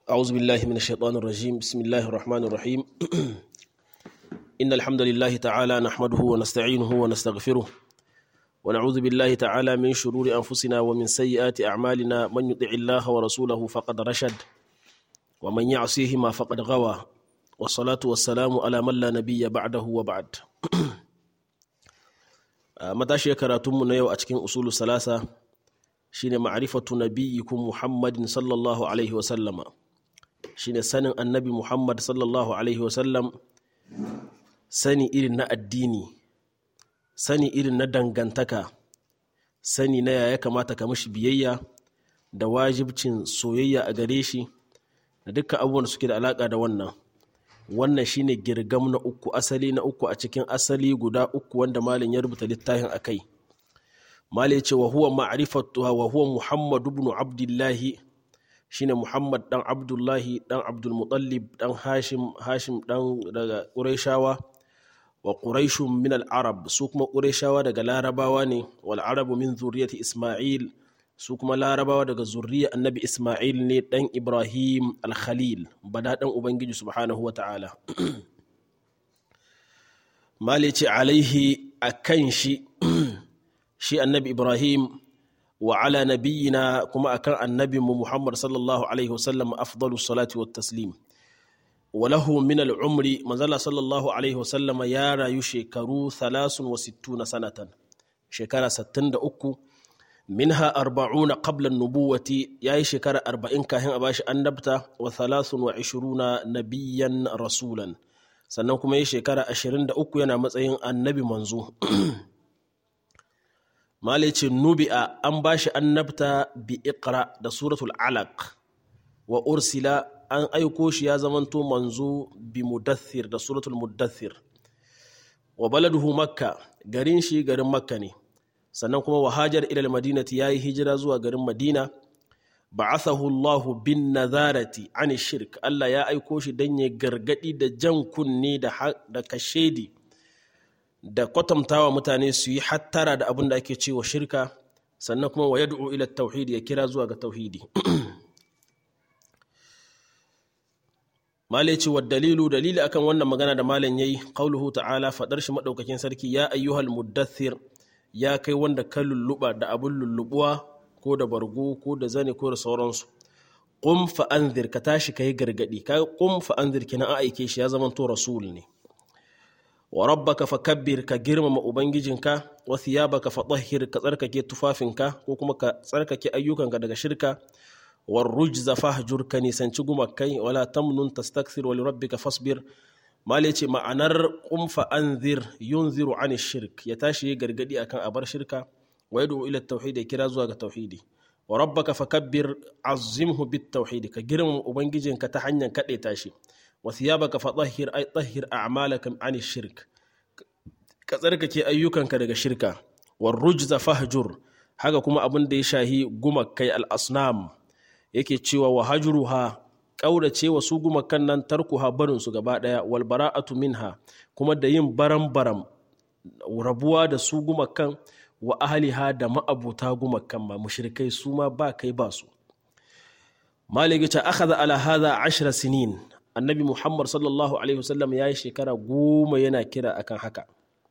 أعوذ بالله من الشيطان الرجيم بسم الله الرحمن الرحيم إن الحمد لله تعالى نحمده ونستعينه ونستغفره ونعوذ بالله تعالى من شرور أنفسنا ومن سيئات أعمالنا من يطع الله ورسوله فقد رشد ومن يعصيهما فقد غوى والصلاة والسلام على من لا نبي بعده وبعد متى كراتم نيو أتكين أصول الثلاثة shine ma'rifatu nabiyyikum Muhammadin sallallahu alaihi wa sallama shine sanin annabi Muhammad sallallahu alaihi wa sallam sani irin na addini sani irin na dangantaka sani na yaya kamata ka mishi biyayya da wajibcin soyayya a gare shi da dukkan abubuwan da suke da alaka da wannan wannan shine girgam na uku asali na uku a cikin asali guda uku wanda malin ya rubuta littafin akai mali ce wa huwa ma'rifatuha wa huwa muhammad ibn abdullahi shine muhammad dan abdullahi dan abdul muttalib dan hashim hashim dan daga qurayshawa wa quraishun min al arab su kuma qurayshawa daga larabawa ne wal arabu min zuriyati isma'il su kuma larabawa daga zuriya annabi isma'il ne dan ibrahim al khalil bada dan ubangiji subhanahu wa ta'ala mali ce alaihi akan shi shi annabi ibrahim wa ala nabiyina kuma akan annabinmu muhammad sallallahu alaihi wasallam afdalu salati wa taslim wa lahu min al'umri manzala sallallahu alaihi wasallam ya rayu shekaru 63 sanatan shekara 63 minha arba'una qabla nubuwati yayi shekara 40 kafin a bashi annabta wa 23 nabiyyan rasulan sannan kuma yi shekara 23 yana matsayin annabi manzo malice nubi'a an ba shi annabta bi iqra da suratul alaq wa ursila an aiko shi ya zamanto manzo bi mudaththir da suratul mudaththir wa baladuhu makka garin shi garin makka ne sannan kuma wa hajar ila madinati yayi hijira zuwa garin madina ba'athahu Allah bin nazarati an shirk Allah ya aiko shi dan ya gargadi da jan kunne da da kashedi da kwatantawa mutane su yi hattara da abin da ake cewa shirka sannan kuma wa yad'u ila tauhidi ya kira zuwa ga tauhidi malai ce wa dalilu dalili akan wannan magana da malam yayi qauluhu ta'ala fadar shi madaukakin sarki ya ayyuhal muddathir ya kai wanda ka lulluba da abun lullubuwa ko da bargo ko da zane ko da sauransu qum fa anzir ka tashi kai gargadi ka qum fa anzir kina a aike shi ya zama to rasul ne wa rabbaka fakabbir ka girmama ubangijinka wa thiyabaka fatahhir ka tsarkake tufafinka ko kuma ka tsarkake ayyukanka daga shirka war rujza fahjur ka nisanci gumakai wala tamnun tastakthir wa lirabbika fasbir male ce ma'anar qum fa anzir yunziru an shirk ya tashi ya gargadi akan abar shirka wa yad'u ila tauhid ya kira zuwa ga tauhidi wa rabbaka fakabbir azimhu bit tauhid ka girmama ubangijinka ta hanyar kade tashi wa thiyabaka fatahhir ay tahhir a'malaka an shirk ka tsarkake ayyukanka daga shirka war rujza fahjur haka kuma abin da ya shahi gumakai al asnam yake cewa wa hajruha kaurace wa su gumakan nan tarkuha barin su gaba daya wal bara'atu minha kuma da yin baram baram rabuwa da su gumakan wa ahliha da ma'abuta gumakan ma mushrikai su ma ba kai ba su maliki ta akhadha ala hadha 10 sinin annabi muhammad sallallahu alaihi wasallam ya yi shekara goma yana kira akan haka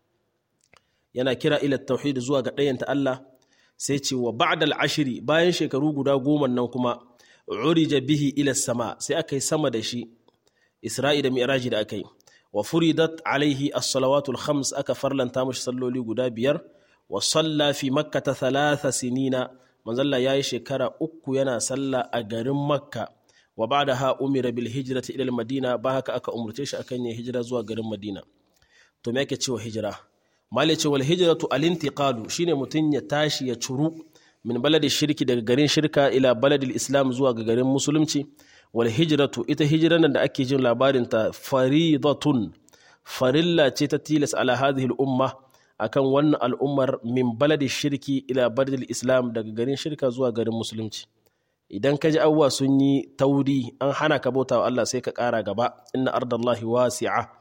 yana kira ila tauhid zuwa ga ɗayanta Allah sai ce wa ba'dal ashiri bayan shekaru guda goma nan kuma urija bihi ila sama sai aka yi sama da shi isra'i da mi'raji da aka yi wa furidat alaihi as-salawatul khams aka farlanta mashi salloli guda biyar wa salla fi makkata thalatha sinina manzalla yayi shekara uku yana sallah a garin makka wa ba'daha umira bil hijrati ila al madina ba haka aka umurce shi akan yin hijira zuwa garin madina to me yake cewa hijira mali ce wal hijratu al intiqalu shine mutun ya tashi ya curu min baladi shirki daga garin shirka ila baladil islam zuwa ga garin musulunci wal hijratu ita hijiran da ake jin labarin ta faridatun farilla ce ta tilas ala hadhihi al umma akan wannan al'ummar min baladi shirki ila baladil islam daga garin shirka zuwa garin musulunci idan ka ji abubuwa sun yi tauri an hana ka bauta wa Allah sai ka ƙara gaba inna ardallahi wasi'a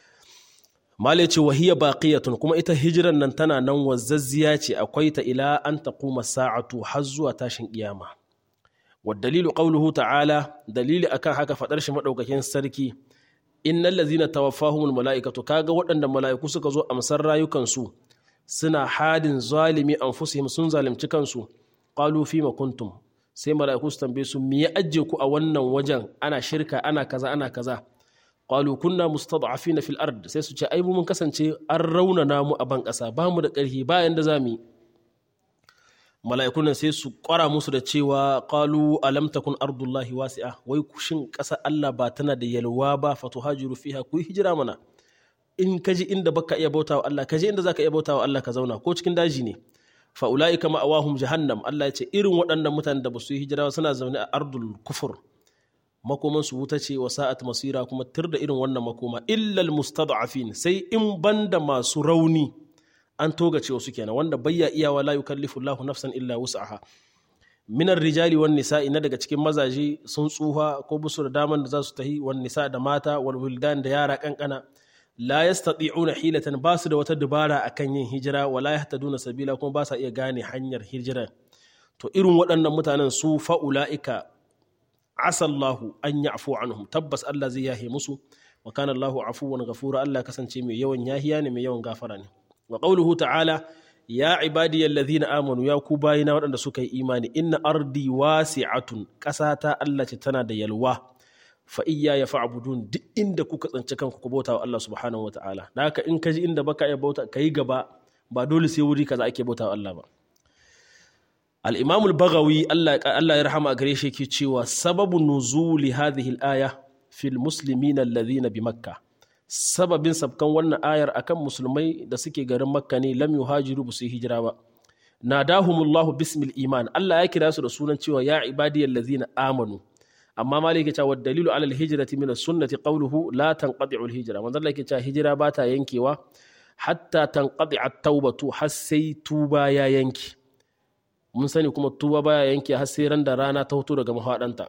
male ce wahiya baqiyatun kuma ita hijiran nan tana nan wazzazziya ce akwai ta ila an taquma sa'atu har zuwa tashin kiyama dalilu qawluhu ta'ala dalili akan haka fadar shi madaukakin sarki innal ladzina tawaffahumul malaikatu kaga waɗanda mala'iku suka zo amsar rayukansu suna hadin zalimi anfusihim sun zalimci kansu qalu fima kuntum sai mala'iku su tambaye su me ya ajje ku a wannan wajen ana shirka ana kaza ana kaza qalu kunna mustad'afina fil ard sai su ce ai mun kasance an raunana mu a ban ƙasa ba mu da ƙarfi bayan da zamu yi mala'ikun nan sai su ƙwara musu da cewa qalu alam takun ardullahi wasi'a wai shin ƙasa Allah ba tana da yalwa ba fatuhajiru fiha ku hijira mana in kaji inda baka iya bautawa Allah kaji inda zaka iya bautawa Allah ka zauna ko cikin daji ne fa ulaika ma'awahum jahannam Allah ya ce irin waɗannan mutanen da ba su yi hijira suna zaune a ardul kufur makoman su wuta ce wa sa'at masira kuma tir da irin wannan makoma illal mustad'afin sai in banda masu rauni an togace wasu kenan wanda bayya iyawa la yukallifu Allahu nafsan illa wus'aha minar rijali wan nisa'i na daga cikin mazaje sun tsuha ko busu da daman da za su tahi wan nisa da mata wal wildan da yara kankana la yastati'una hilatan ba su da wata dubara akan yin hijira wala yahtaduna sabila kuma ba sa iya gane hanyar hijira to irin waɗannan mutanen su fa'ula'ika asallahu an ya'fu anhum tabbas Allah zai yahe musu wa kana Allahu afuwan ghafura Allah kasance mai yawan yahiya ne mai yawan gafara ne wa qawluhu ta'ala ya ibadiyal ladhina amanu ya ku bayina waɗanda suka yi imani inna ardi wasi'atun ƙasata Allah ce tana da yalwa fa iyya ya fa'budun duk inda kuka tsanci kanku ku bauta wa Allah subhanahu wa ta'ala da haka in ka ji inda baka iya bauta kai gaba ba dole sai wuri kaza ake bauta wa Allah ba al-imam al-baghawi Allah Allah ya rahama gare shi yake cewa sababu nuzuli hadhihi al-aya fil muslimina alladhina bi makkah sababin sabkan wannan ayar akan musulmai da suke garin makka ne lam yuhajiru bu su hijira ba nadahumullahu bismil iman Allah ya kira su da sunan cewa ya ibadiyal ladzina amanu amma malike cewa dalilu alal hijrati min sunnati qawluhu la tanqati'u al hijra manzo Allah yake cewa hijira ba ta yankewa hatta tanqati at taubatu har sai tuba ya yanki mun sani kuma tuba baya yanke har sai ran da rana ta hoto daga mahadanta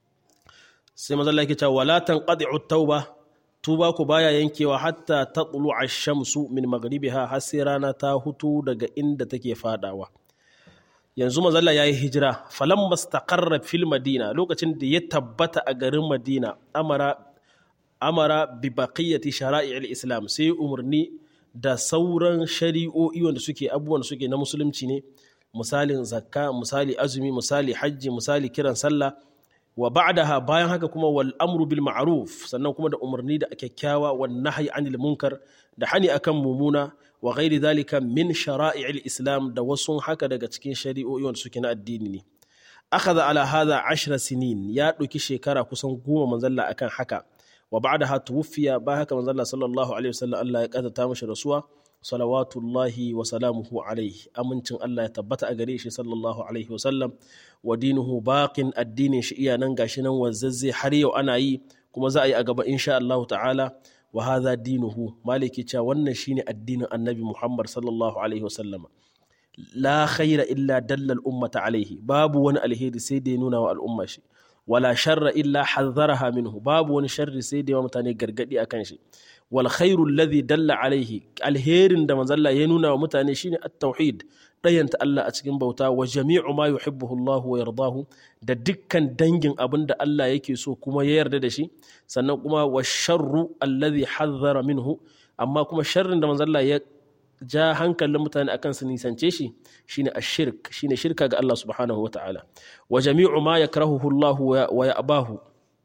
sai manzo Allah yake cewa wala tanqati'u tauba tuba ku baya yankewa hatta ta tsulu a shamsu min magribiha har sai rana ta hutu daga inda take fadawa yanzu mazalla ya yi hijira falan mastaqarra fil madina lokacin da ya tabbata a garin madina amara amara bi baqiyati shara'i'il islam sai umarni da sauran shari'o'i wanda suke abubuwan da suke na musulunci ne misalin zakka misali azumi misali hajji misali kiran sallah wa ba'daha bayan haka kuma wal amru bil ma'ruf sannan kuma da umarni da kyakkyawa wan nahyi anil munkar da hani akan mumuna wa ghairi zalika min shara'i'il islam da wasu haka daga cikin shari'o'i wanda suke na addini ne akhadha ala hadha ashra sinin ya ɗauki shekara kusan goma manzalla akan haka wa ba'daha tuwfiya ba haka manzalla sallallahu alaihi wasallam Allah ya kadata mashi rasuwa salawatullahi wa salamuhu alaihi amincin Allah ya tabbata a gare shi sallallahu alaihi wa sallam wa dinuhu baqin addinin shi iya nan gashi nan wanzazze har yau ana yi kuma za a yi a gaba insha Allah ta'ala wa hadha dinuhu maliki cewa wannan shine addinin annabi Muhammad sallallahu alaihi wa sallam la khaira illa dalla al-ummata alaihi babu wani alheri sai da ya nuna wa al'umma shi wala sharra illa hazzaraha minhu babu wani sharri sai da yawa mutane gargadi akan shi wal khairu alladhi dalla alaihi alherin da manzalla ya nuna wa mutane shine at-tauhid dayanta Allah a cikin bauta wa jami'u ma yuhibbuhu Allah wa yardahu da dukkan dangin abin da Allah yake so kuma ya yarda da shi sannan kuma wa sharru alladhi hazzara minhu amma kuma sharrin da manzalla ya ja hankalin mutane akan su nisance shi shine ashirk shine shirka ga Allah subhanahu wa ta'ala wa jami'u ma yakrahuhu Allah wa ya'bahu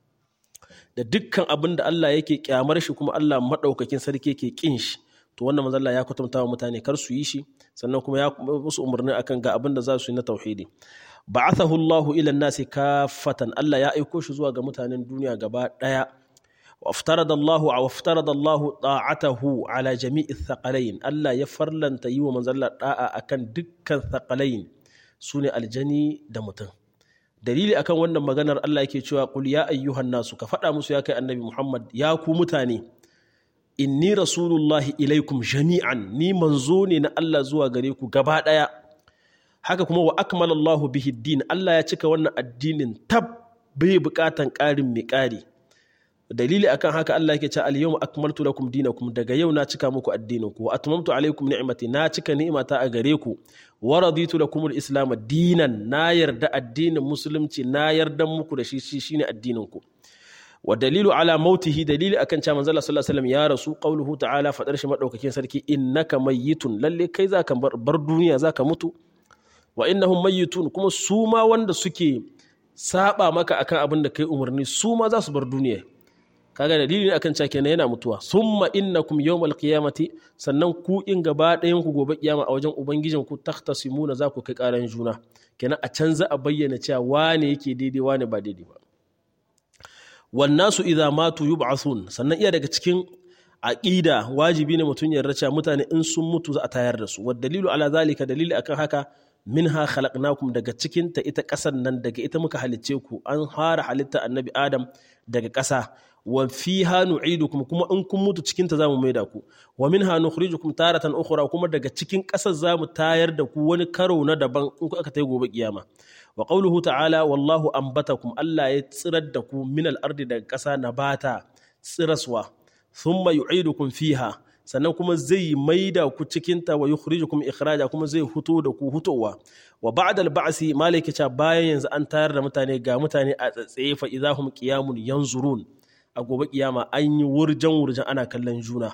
da dukkan abin da Allah yake kyamar shi kuma Allah maɗaukakin sarki yake kin shi to wannan manzo Allah ya kwatanta wa mutane kar su yi shi sannan kuma ya musu umarni akan ga abin da za su yi na tauhidi ba'athahu Allah ila nasi kafatan Allah ya aiko shi zuwa ga mutanen duniya gaba daya waftarada Allah wa waftarada Allah ta'atahu ala jami'i thaqalain Allah ya farlanta yi wa manzo Allah da'a akan dukkan thaqalain sune aljani da mutum dalili akan wannan maganar Allah yake cewa qul ya ayyuhan nasu ka faɗa musu ya kai annabi Muhammad ya ku mutane inni rasulullahi ilaikum jami'an ni manzo ne na Allah zuwa gare ku gaba ɗaya haka kuma wa akmala Allahu bihi din Allah ya cika wannan addinin tab bai buƙatan ƙarin mai ƙari dalili akan haka Allah yake cewa al-yawma akmaltu lakum dinakum daga yau na cika muku addinin ku wa atmamtu alaykum ni'mati na cika ni'imata a gare ku wa raditu lakum al-islam dinan na yarda addinin musulunci na yarda muku da shi shine addinin ku wa dalilu ala mautihi dalili akan cewa manzo Allah sallallahu alaihi wasallam ya rasu qauluhu ta'ala fadar shi madaukakin sarki innaka mayyitun lalle kai zaka bar duniya zaka mutu wa innahum mayyitun kuma su ma wanda suke saba maka akan abin da kai umarni su ma za su bar duniya kaga dalili ne akan cewa kenan yana mutuwa summa innakum yawmal qiyamati sannan ku in gaba ɗayan ku gobe kiyama a wajen ubangijin ku takhtasimuna za ku kai karan juna kenan a can za a bayyana cewa wane yake daidai wane ba daidai ba wannasu idza matu yub'athun sannan iya daga cikin aqida wajibi ne mutum ya racha mutane in sun mutu za a tayar da su wa dalilu ala zalika dalili akan haka minha khalaqnakum daga cikin ta ita ƙasan nan daga ita muka halicce ku an fara halitta annabi adam daga ƙasa wa fiha nu'idukum kuma in kun mutu cikin ta zamu maida ku wa minha nukhrijukum taratan ukhra kuma daga cikin ƙasar zamu tayar da ku wani karo na daban in ku aka tayi gobe kiyama wa qawluhu ta'ala wallahu ambatakum Allah ya tsirar da ku min al-ardi daga ƙasa nabata tsiraswa thumma yu'idukum fiha sannan kuma zai maida ku cikinta wa yukhrijukum ikhraja kuma zai huto da ku hutowa wa ba'da al-ba'si malaki ta bayan yanzu an tayar da mutane ga mutane a tsatsaye fa idahum qiyamun yanzurun a gobe kiyama an yi wurjan wurjan ana kallon juna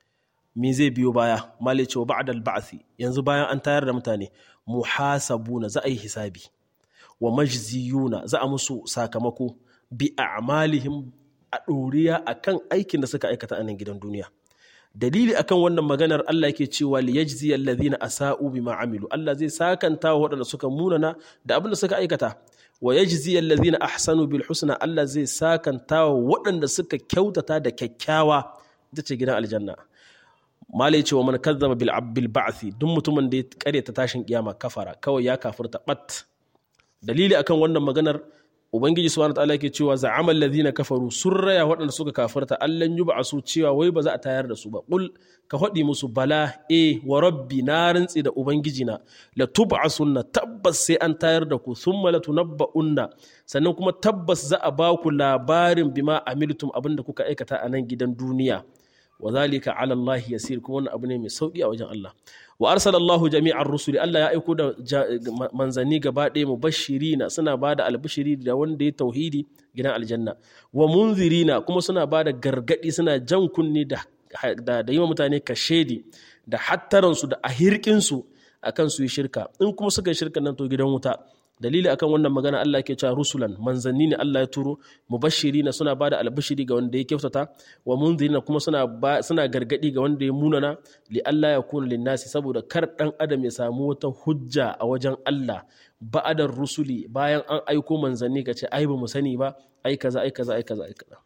me zai biyo baya malaki wa ba'da al-ba'si yanzu bayan an tayar da mutane muhasabuna za a yi hisabi wa majziyuna za a musu sakamako bi a'malihim a ɗoriya akan aikin da suka aikata a nan gidan duniya dalili akan wannan maganar Allah yake cewa li yajzi alladhina asa'u bima amilu Allah zai sakanta wa waɗanda suka munana da abin da suka aikata wa yajzi alladhina ahsanu bil husna Allah zai sakanta wa waɗanda suka kyautata da kyakkyawa ita ce gidan aljanna malai cewa man kazzaba bil bil ba'thi duk mutumin da ya karyata tashin kiyama kafara kawai ya kafirta bat dalili akan wannan maganar ubangiji subhanahu wataala yake cewa za'amal ladhina kafaru sun raya waɗanda suka kafarta allan yub'asu cewa wai ba za a tayar da su ba qul ka faɗi musu bala e wa rabbi na rantsi da ubangiji na la tub'asunna tabbas sai an tayar da ku thumma la tunabba'unna sannan kuma tabbas za a ba ku labarin bima amiltum abinda kuka aikata a nan gidan duniya wa zalika ala Allah yasir kuma wannan abu ne mai sauki a wajen Allah wa arsalallahu jami'ar rusuli Allah ya aiko da manzanni gaba ɗaya mubashirina suna ba da albishiri da wanda ya tauhidi gidan aljanna wa munzirina kuma suna ba da gargaɗi suna jan kunni da da yi wa mutane kashedi da hattaransu da ahirkinsu akan su yi shirka in kuma suka yi shirka nan to gidan wuta dalili akan wannan magana Allah ke cewa rusulan manzanni ne Allah ya turo mubashirina suna bada albishiri ga wanda ya kyautata wa munzirina kuma suna suna gargadi ga wanda ya munana li Allah ya kuna linnasi saboda kar dan adam ya samu wata hujja a wajen Allah ba'adar rusuli bayan an aiko manzanni ka ce ai ba mu sani ba ai kaza ai kaza ai kaza ai kaza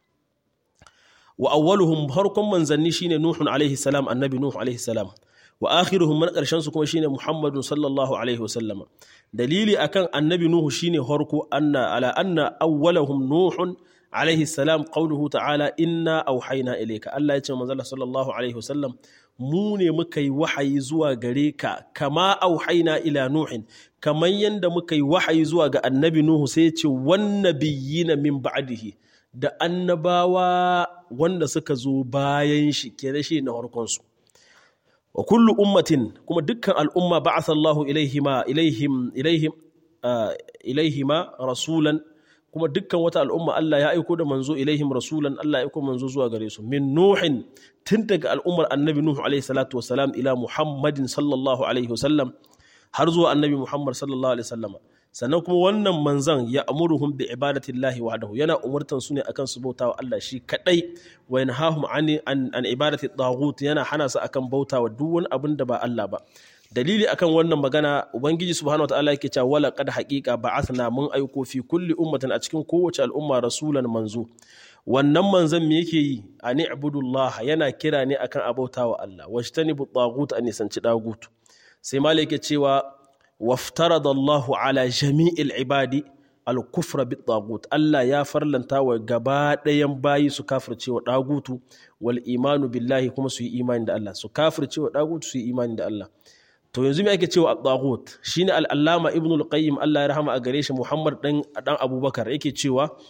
wa awwaluhum harkon manzanni shine nuhun alaihi salam annabi nuhu alaihi salam wa akhiruhum man karshen su kuma shine muhammadun sallallahu alaihi wasallam dalili akan annabi nuhu shine harko anna ala anna awwalahum nuhun alaihi salam qawluhu ta'ala inna auhayna ilayka Allah ya ce manzo sallallahu alaihi wasallam mu ne muka yi wahayi zuwa gare ka kama auhayna ila nuhin kamar yanda muka yi wahayi zuwa ga annabi nuhu sai ya ce wan nabiyina min ba'dihi da annabawa wanda suka zo bayan shi kenan shi na harkon su wa kullu ummatin kuma dukkan al'umma ba'atha Allahu ilaihima ilaihim ilaihim ilaihima rasulan kuma dukkan wata al'umma Allah ya aiko da manzo ilaihim rasulan Allah ya aiko manzo zuwa gare su min nuhin tun daga al'ummar annabi nuhu alaihi salatu wasalam ila muhammadin sallallahu alaihi wasallam har zuwa annabi muhammad sallallahu alaihi wasallam sannan kuma wannan manzan ya amuruhum bi ibadatillahi wahdahu yana umurtan su ne akan su bautawa Allah shi kadai wa yanhahum an an ibadati taghut yana hana su akan bautawa duk wani abin da ba Allah ba dalili akan wannan magana ubangiji subhanahu wataala yake cewa wala qad haqiqa ba'athna mun aiko fi kulli ummatin a cikin kowace al'umma rasulan manzo wannan manzon me yake yi ani ibudullah yana kira ne akan abautawa Allah wajtanibu taghut an nisanci dagut sai malaka cewa waftarada Allahu ala jami'il ibadi al-kufra bit tagut Allah ya farlanta wa gaba ɗayan bayi su kafirce wa dagutu wal imanu billahi kuma su yi imani da Allah su kafirce wa dagutu su yi imani da Allah to yanzu me ake cewa at-taghut shine al-allama ibn al-qayyim Allah ya rahama a gare shi Muhammad dan dan Abubakar yake cewa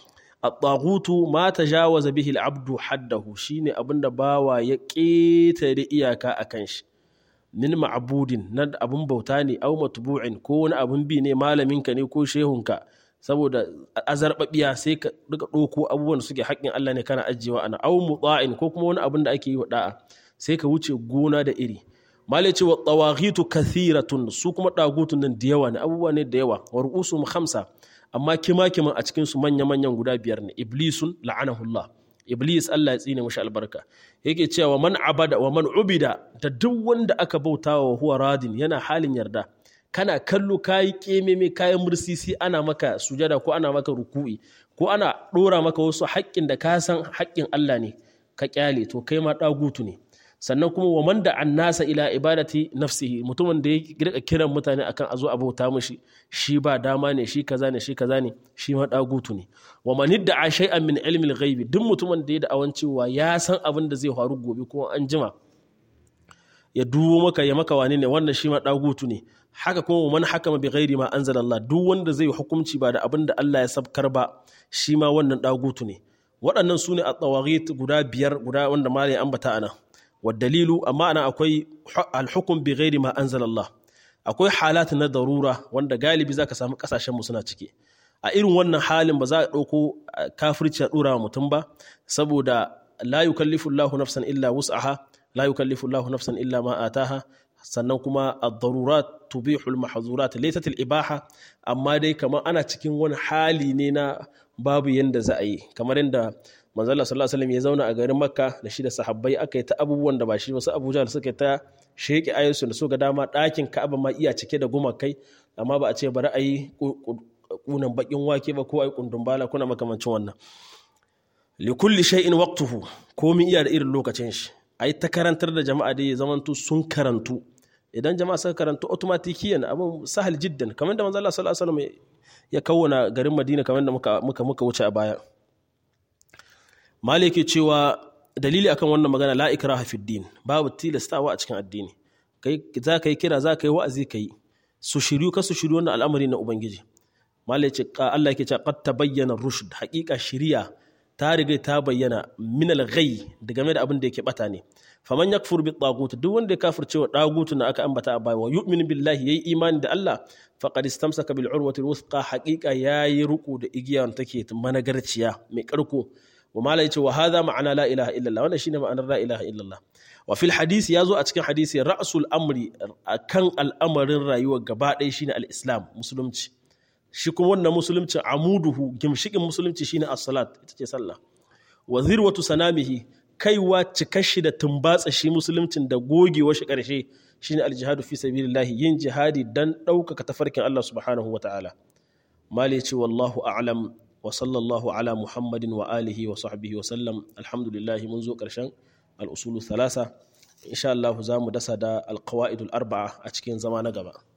at-taghutu ma tajawaza bihi al-abdu haddahu shine abinda bawa ya ƙetare iyaka akan shi min ma'budin na abun bauta ne aw matbu'in ko wani abun bi ne malaminka ne ko shehunka saboda azarbabiya sai ka duka ɗauko abubuwan da suke haƙƙin Allah ne kana ajiyewa ana aw muta'in ko kuma wani abun da ake yi wa da'a sai ka wuce gona da iri malai ce wa tawaghitu kathiratun su kuma dagutun nan da yawa ne abubuwa ne da yawa wa ru'usum khamsa amma kima kiman a cikin su manya manyan guda biyar ne iblisun la'anahullah iblis Allah ya tsine mashi albarka yake cewa man abada wa man ubida da duk wanda aka bauta wa huwa radin yana halin yarda kana kallo kayi kememe kayan mursisi ana maka sujada ko ana maka ruku'i ko ana dora maka wasu haƙƙin da ka san haƙƙin Allah ne ka kyale to kai ma dagutu ne sannan kuma wa man da annasa ila ibadati nafsihi mutumin da ya rika kiran mutane akan a zo a bauta mishi shi ba dama ne shi kaza ne shi kaza ne shi ma dagutu ne wa man idda shay'an min ilmi al-ghaibi duk mutumin da ya da awan cewa ya san abin da zai faru gobe ko an jima ya duwo maka ya maka wani ne wannan shi ma dagutu ne haka kuma man hakama bi ghairi ma anzala Allah duk wanda zai hukunci ba da abin da Allah ya sabkar ba shi ma wannan dagutu ne waɗannan su ne a tsawarit guda biyar guda wanda ma ya ambata ana والدليل أما أنا أكوي الحكم بغير ما أنزل الله akwai halat na darura wanda galibi zaka samu kasashen mu suna ciki a irin wannan halin ba za a ɗauko kafirci a ɗora wa mutum ba saboda la yukallifu Allahu nafsan illa wus'aha la yukallifu Allahu nafsan illa ma ataha sannan kuma ad-darurat tubihu al-mahzurat laysat al-ibaha amma dai kamar ana cikin wani hali ne na babu yanda za a yi kamar yadda manzala sallallahu alaihi wasallam ya zauna a garin makka da shi da sahabbai aka yi ta abubuwan da ba shi wasu abuja da suka ta sheke ayyusu da su ga dama ɗakin ka'aba ma iya cike da gumakai amma ba a ce bari a yi kunan bakin wake ba ko a yi kundun bala kuna makamancin wannan li kulli shay'in waqtuhu komai iya da irin lokacin shi ai ta karantar da jama'a da ya zamanto sun karantu idan jama'a suka karantu automatikiyan abin sahal jiddan kamar da manzo Allah sallallahu alaihi wasallam ya kawwana garin Madina kamar da muka muka muka wuce a baya maliki cewa dalili akan wannan magana la ikraha fi din babu tilastawa a cikin addini kai za ka yi kira za ka yi wa'azi ka yi su shiryu ka su shiryu wannan al'amari na ubangiji maliki Allah yake cewa qad tabayyana rushd haqiqa shiriya ta riga ta bayyana min al-ghay da game da abin da yake bata ne faman yakfur bi tagut duk wanda ya kafirce wa tagut na aka ambata a baya wa yu'min billahi yayi imani da Allah faqad istamsaka bil urwati al-wuthqa haqiqa yayi ruku da igiya take managarciya mai karko wa mala yace wa hadha ma'ana la ilaha illallah wannan shine ma'anar la ilaha illallah wa fil hadisi yazo a cikin hadisi ra'sul amri akan al'amarin rayuwa gaba ɗaya shine al-islam musulunci shi kuma wannan musulunci amuduhu gimshikin musulunci shine as-salat ita ce sallah wa zirwatu sanamihi kaiwa cikashi da tumbatsa shi musuluncin da gogewa shi karshe shine al-jihadu fi sabilillah yin jihadi dan ɗaukaka tafarkin Allah subhanahu wa ta'ala mali ce wallahu a'lam wa sallallahu ala muhammadin wa alihi wa sahbihi wa sallam alhamdulillah mun zo karshen al-usulu thalasa insha Allah za mu dasa da al-qawaidul arba'a a cikin zama na gaba